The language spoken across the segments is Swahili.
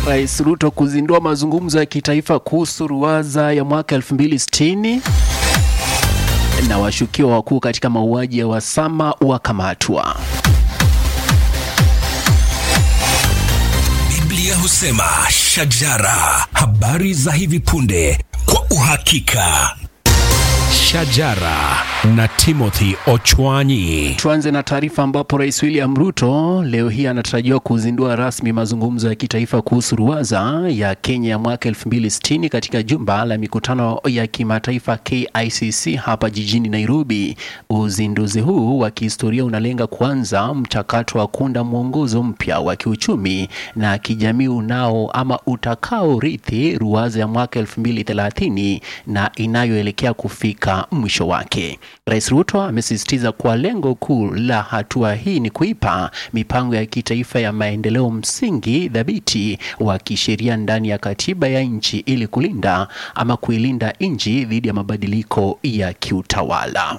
Rais Ruto kuzindua mazungumzo ya kitaifa kuhusu ruwaza ya mwaka 2060 na washukiwa wakuu katika mauaji ya Wasama wakamatwa. Biblia husema shajara, habari za hivi punde kwa uhakika. Shajara na Timothy Ochwanyi. Tuanze na taarifa ambapo Rais William Ruto leo hii anatarajiwa kuzindua rasmi mazungumzo ya kitaifa kuhusu ruwaza ya Kenya ya mwaka 2060 katika jumba la mikutano ya kimataifa KICC hapa jijini Nairobi. Uzinduzi huu wa kihistoria unalenga kuanza mchakato wa kuunda mwongozo mpya wa kiuchumi na kijamii unao ama utakaorithi ruwaza ya mwaka 2030 na inayoelekea kufika mwisho wake. Rais Ruto amesisitiza kuwa lengo kuu la hatua hii ni kuipa mipango ya kitaifa ya maendeleo msingi thabiti wa kisheria ndani ya katiba ya nchi ili kulinda ama kuilinda nchi dhidi ya mabadiliko ya kiutawala.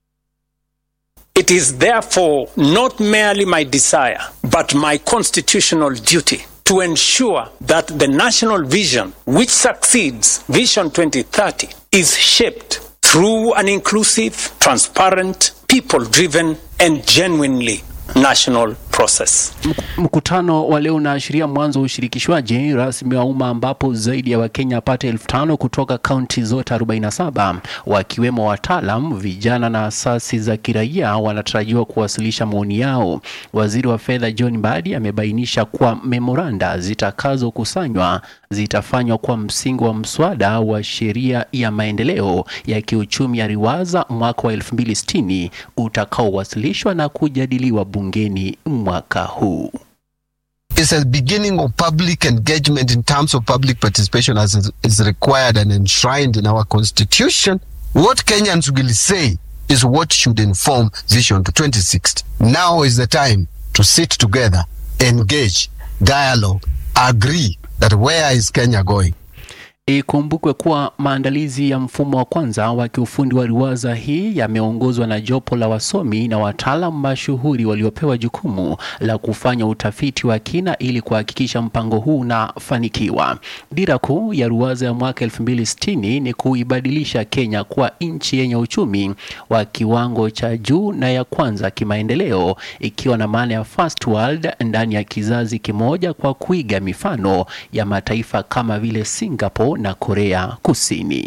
It is therefore not merely my desire, but my constitutional duty to ensure that the national vision, which succeeds Vision 2030, is shaped through an inclusive, transparent, people driven, and genuinely national process. Mkutano wa leo unaashiria mwanzo wa ushirikishwaji rasmi wa umma ambapo zaidi ya Wakenya apate elfu tano kutoka kaunti zote 47 wakiwemo wataalam, vijana na asasi za kiraia wanatarajiwa kuwasilisha maoni yao. Waziri wa fedha John Mbadi amebainisha kuwa memoranda zitakazokusanywa zitafanywa kwa msingi wa mswada wa sheria ya maendeleo ya kiuchumi ya Riwaza mwaka wa 2060 utakaowasilishwa na kujadiliwa bungeni mwaka huu. It's a beginning of public engagement in terms of public participation as is- is required and enshrined in our constitution. What Kenyans will say is what should inform Vision to 2060. Now is the time to sit together, engage, dialogue, agree that where is Kenya going? Ikumbukwe kuwa maandalizi ya mfumo wa kwanza wa kiufundi wa riwaza hii yameongozwa na jopo la wasomi na wataalam mashuhuri waliopewa jukumu la kufanya utafiti wa kina ili kuhakikisha mpango huu unafanikiwa. Dira kuu ya ruwaza ya mwaka 2060 ni kuibadilisha Kenya kuwa nchi yenye uchumi wa kiwango cha juu na ya kwanza kimaendeleo, ikiwa na maana ya first world ndani ya kizazi kimoja, kwa kuiga mifano ya mataifa kama vile Singapore na Korea Kusini.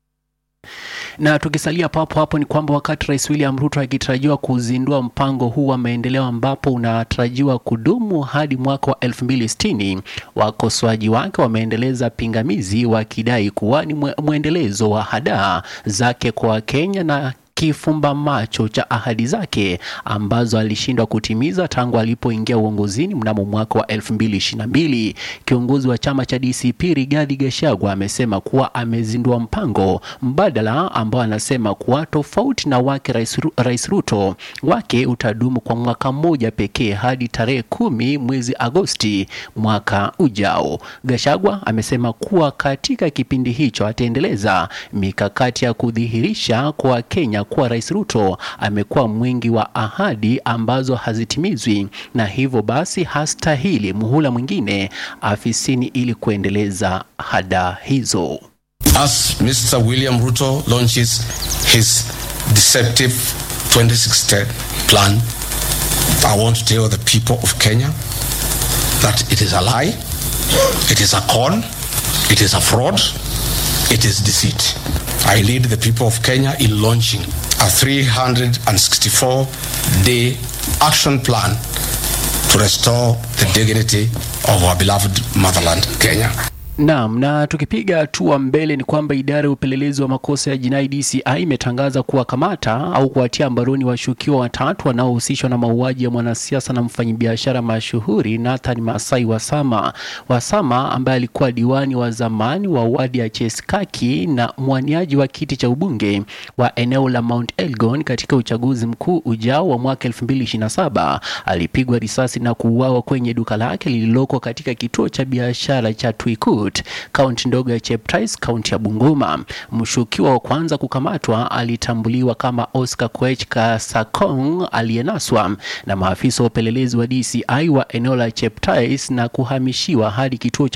Na tukisalia papo hapo ni kwamba wakati Rais William Ruto akitarajiwa kuzindua mpango huu wa maendeleo ambapo unatarajiwa kudumu hadi mwaka wa 2060, wakosoaji wake wameendeleza pingamizi wakidai kuwa ni mwe- mwendelezo wa hadaa zake kwa Wakenya na kifumba macho cha ahadi zake ambazo alishindwa kutimiza tangu alipoingia uongozini mnamo mwaka wa 2022. Kiongozi wa chama cha DCP Rigathi Gachagua amesema kuwa amezindua mpango mbadala ambao anasema kuwa tofauti na wake Rais, Ru- Rais Ruto wake utadumu kwa mwaka mmoja pekee hadi tarehe kumi mwezi Agosti mwaka ujao. Gachagua amesema kuwa katika kipindi hicho ataendeleza mikakati ya kudhihirisha kwa Kenya kuwa Rais Ruto amekuwa mwingi wa ahadi ambazo hazitimizwi na hivyo basi hastahili muhula mwingine afisini ili kuendeleza hada hizo. As Mr. William Ruto launches his deceptive 2060 plan, I want to tell the people of Kenya that it is a lie, it is a con, it is a fraud, it is deceit. I lead the people of Kenya in launching a 364 day action plan to restore the dignity of our beloved motherland, Kenya. Naam, na tukipiga hatua mbele ni kwamba idara ya upelelezi wa makosa ya jinai DCI imetangaza kuwakamata au kuwatia mbaroni washukiwa watatu wanaohusishwa na mauaji ya mwanasiasa na mfanyabiashara mashuhuri Nathan Masai Wasama. Wasama ambaye alikuwa diwani wa zamani wa wadi ya Cheskaki na mwaniaji wa kiti cha ubunge wa eneo la Mount Elgon katika uchaguzi mkuu ujao wa mwaka 2027 alipigwa risasi na kuuawa kwenye duka lake lililoko katika kituo cha biashara cha Twikut, kaunti ndogo ya Cheptais, kaunti ya Bungoma. Mshukiwa wa kwanza kukamatwa alitambuliwa kama Oscar Koech Kasakong aliyenaswa na maafisa wa upelelezi wa DCI wa eneo la Cheptais na kuhamishiwa hadi kituo cha